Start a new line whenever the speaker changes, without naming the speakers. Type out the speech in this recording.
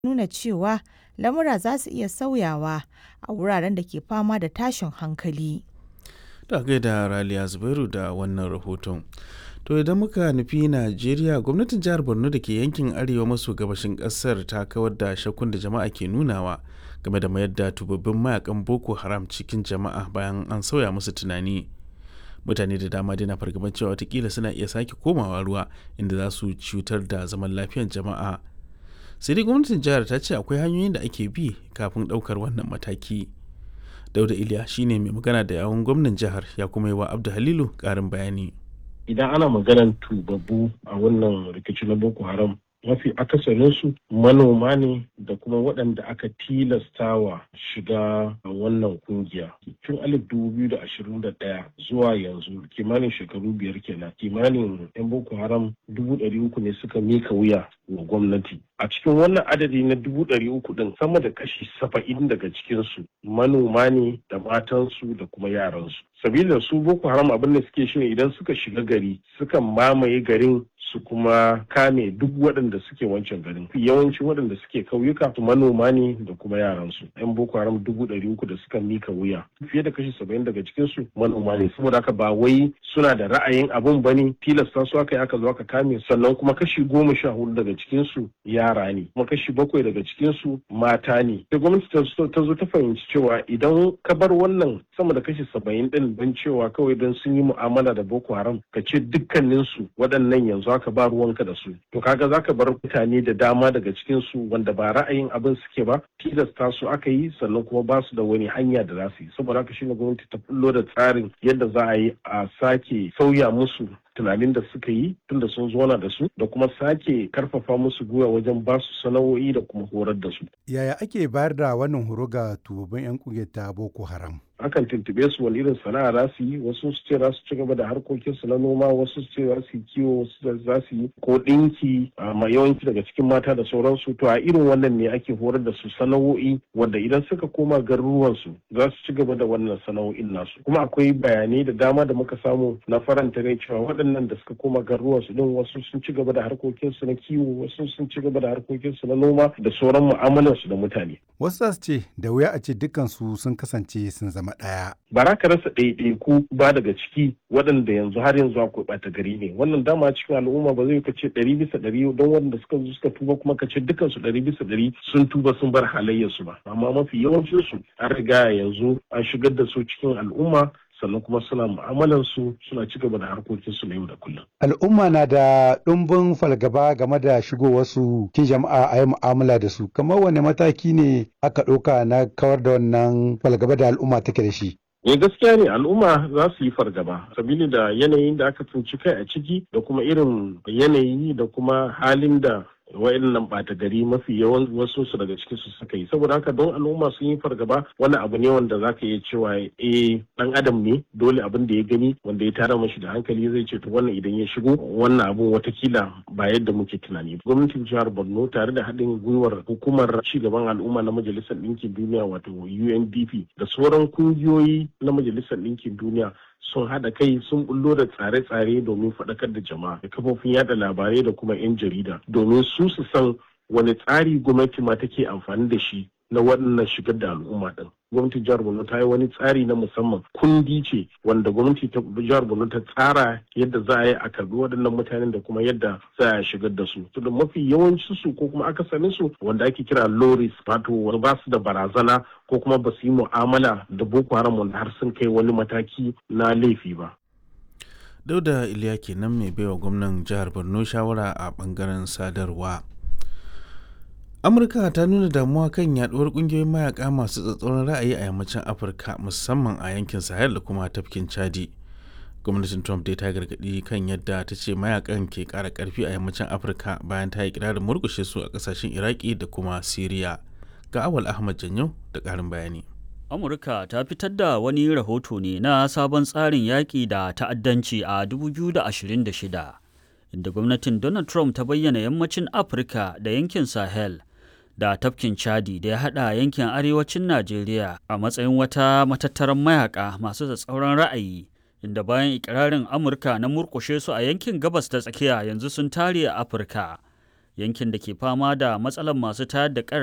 nuna cewa lamura za su iya sauyawa a wuraren da ke fama da tashin hankali.
Da gaida Raliya Zubairu da wannan rahoton. To idan muka nufi Najeriya gwamnatin jihar Borno da ke yankin arewa maso gabashin kasar ta kawar da shakkun da jama'a ke nunawa game da mayar da tubabbin mayakan Boko Haram cikin jama'a bayan an sauya musu tunani. Mutane da dama dai na fargaban cewa watakila suna iya sake komawa ruwa inda za su cutar da zaman lafiyar jama'a. Sai dai gwamnatin jihar ta ce akwai hanyoyin da ake bi kafin ɗaukar wannan mataki. Dauda Iliya shine mai magana da yawun gwamnan jihar ya kuma yi wa Abdu Halilu ƙarin bayani.
idan ana maganar tubabbu a wannan rikici na boko haram mafi akasarinsu manoma ne da kuma waɗanda aka tilastawa shiga wannan kungiya tun alif dubu biyu da ashirin da ɗaya zuwa yanzu kimanin shekaru biyar kenan kimanin yan boko haram dubu ɗari uku ne suka mika wuya wa gwamnati a cikin wannan adadi na dubu ɗari uku ɗin sama da kashi saba'in daga cikinsu manoma ne da matansu da kuma yaransu sabila su boko haram abin da suke shine idan suka shiga gari suka mamaye garin su kuma kame duk waɗanda suke wancan garin yawancin waɗanda suke kauyuka su manoma ne da kuma yaransu yan boko haram dubu ɗari uku da suka mika wuya fiye da kashi saba'in daga cikinsu manoma ne saboda haka ba wai suna da ra'ayin abun ba ne tilasta su aka yi aka zo aka kame sannan kuma kashi goma sha hudu daga cikinsu yara ne kuma kashi bakwai daga cikinsu mata ne sai gwamnati ta zo ta fahimci cewa idan ka bar wannan sama da kashi saba'in ɗin don cewa kawai don sun yi mu'amala da boko haram ka ce dukkaninsu waɗannan yanzu haka ba ruwanka da su to kaga zaka bar mutane da dama daga cikin su wanda ba ra'ayin abin suke ba tilasta su aka yi sannan kuma ba su da wani hanya da za su yi saboda haka shine gwamnati ta fullo da tsarin yadda za a yi a sake sauya musu tunanin da suka yi tunda sun zona da su da kuma sake karfafa musu gwiwa wajen ba su sana'o'i da kuma horar da su.
Yaya ake bayar da wannan horo ga tubabin 'yan kungiyar ta Boko Haram?
akan tuntube su wani irin sana'a za su yi wasu su ce za su ci gaba da harkokin su na noma wasu su ce za su yi kiwo wasu za su yi ko ɗinki ma yawanci daga cikin mata da sauransu to a irin wannan ne ake horar da su sana'o'i wanda idan suka koma garuruwan su za su ci gaba da wannan sana'o'in nasu kuma akwai bayanai da dama da muka samu na faranta rai cewa waɗannan da suka koma garuruwan su din wasu sun ci gaba da harkokin su na kiwo wasu sun ci gaba da harkokin su na noma da sauran mu'amalar su da mutane
wasu za su ce da wuya a ce dukkan su sun kasance sun zama ɗaya.
Ba za ka rasa ɗaiɗaiku ba daga ciki waɗanda yanzu har yanzu akwai ɓata gari ne. Wannan dama cikin al'umma ba zai ka ce ɗari bisa ɗari don waɗanda suka zo suka tuba kuma ka ce dukansu ɗari bisa ɗari sun tuba sun bar halayyarsu ba. Amma mafi yawancinsu an riga yanzu an shigar da su cikin al'umma sannan kuma suna mu'amalar su suna ci gaba da harkokin su na yau da kullum.
Al'umma na da ɗumbin falgaba game da shigowar su kin jama'a a yi mu'amala da su. Kamar wane mataki ne aka ɗauka na kawar da wannan falgaba da al'umma take da shi?
Eh gaskiya ne al'umma za su yi fargaba sabili da yanayin da aka tsinci kai a ciki da kuma irin yanayi da kuma halin da wa'annan ɓata gari mafi yawan wasu su daga cikin su suka yi saboda haka don al'umma sun yi fargaba wani abu ne wanda zaka iya cewa eh dan adam ne dole abin da ya gani wanda ya tara mashi da hankali zai ce to wannan idan ya shigo wannan abun watakila ba yadda muke tunani gwamnatin jihar borno tare da haɗin gwiwar hukumar cigaban al'umma na majalisar ɗinkin duniya wato undp da sauran kungiyoyi na majalisar ɗinkin duniya sun haɗa kai sun bullo da tsare-tsare domin faɗakar da jama'a da kafofin yada labarai da kuma 'yan jarida domin su su san wani tsari gwamnati ma take amfani da shi na waɗannan shigar da al'umma ɗin. Gwamnatin jihar Borno ta yi wani tsari na musamman kundi ce wanda gwamnati ta jihar Borno ta tsara yadda za a yi a karbi waɗannan mutanen da kuma yadda za a shigar da su. To da mafi yawancin su ko kuma akasarin su wanda ake kira loris wato wani ba su da barazana ko kuma ba su yi mu'amala da Boko Haram wanda har sun kai wani mataki na laifi ba.
Dauda Iliya kenan mai baiwa gwamnan jihar Borno shawara a bangaren sadarwa. amurka ta nuna damuwa kan yaduwar kungiyoyin mayaka masu tsatsauran ra'ayi a yammacin afirka musamman a yankin sahel da kuma tafkin chadi gwamnatin trump dai ta gargadi kan yadda ta ce mayakan ke kara karfi a yammacin afirka bayan ta yi kirarin murkushe su a kasashen iraki da kuma syria ga awal ahmad janyo da karin bayani
amurka ta fitar da wani rahoto ne na sabon tsarin yaƙi da ta'addanci a 2026 inda gwamnatin donald trump ta bayyana yammacin afirka da yankin sahel da tafkin chadi da ya hada yankin arewacin najeriya a matsayin wata matattaran mayaka masu tsatsauran ra'ayi inda bayan ikirarin amurka na murkushe su a yankin gabas ta tsakiya yanzu sun tare a afirka yankin da ke fama da matsalar masu tayar da